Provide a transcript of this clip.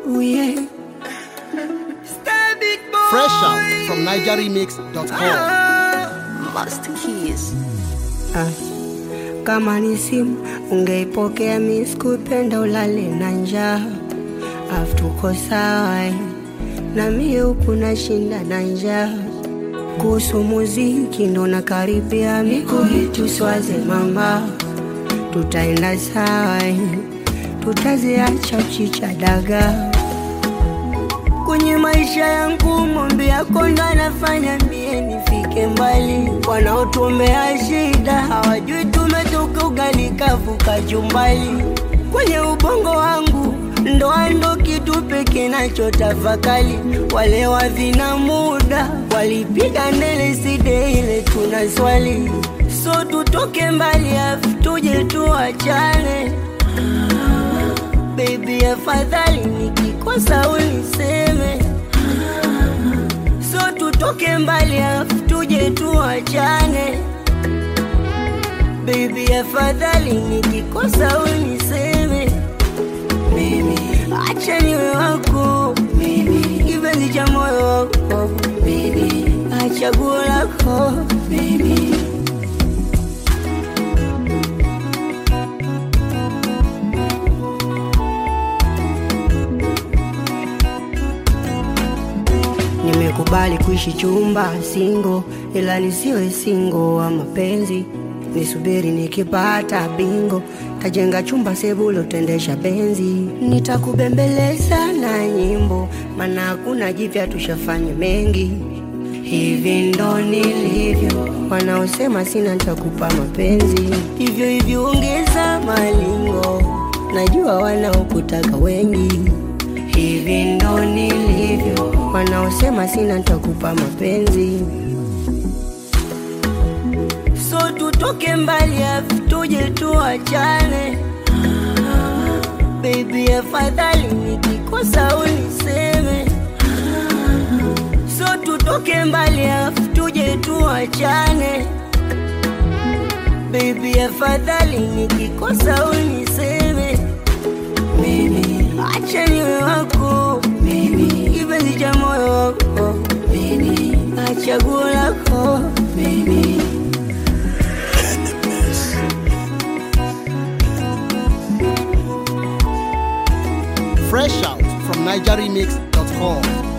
Ooh, yeah. Fresh out from NigerRemix.com. Master Keys. Ah, kama ni simu ungeipokea, mi sikupenda ulale na njaa, afu tuko sawa eh. na mie huku nashinda na njaa. Kuhusu muziki ndo nakaribia, mikuhitu swaze mama, tutaenda sawa eh. tutaziacha chicha dagaa kwenye maisha yangu mombe yako ndo anafanya mie nifike mbali. Wanaotuombea shida hawajui tumetoka ugali kavu kachumbali. Kwenye ubongo wangu ndoa ndo kitu pekee nachotafakali. Wale wavina muda walipiga ndele side ile tuna swali, so tutoke mbali afu tuje tuachane Baby, afadhali nikikosa uniseme, so tutoke mbali afu tuje tuachane. Baby, afadhali nikikosa uniseme, mimi acha niwe wako, mimi kipenzi cha moyo wako, mimi achaguo lako, mimi Nimekubali kuishi chumba singo, ila nisiwe singo wa mapenzi. Nisubiri nikipata bingo, tajenga chumba sebulo, tendesha benzi. Nitakubembeleza na nyimbo, maana hakuna jipya, tushafanya mengi. Hivi ndo nilivyo, wanaosema sina nitakupa mapenzi. Hivyo hivyo ongeza malingo, najua wanaokutaka wengi hivi ndo nilivyo, wanaosema sina nitakupa mapenzi. So tutoke mbali afu tuje tuachane, baby, afadhali nikikosa uniseme. So tutoke mbali afu tuje tuachane, baby, afadhali nikikosa uniseme mimi acha niwe wako mimi kipenzi cha moyo wako mimi achaguo lako mimi Fresh out from NigerRemix.com.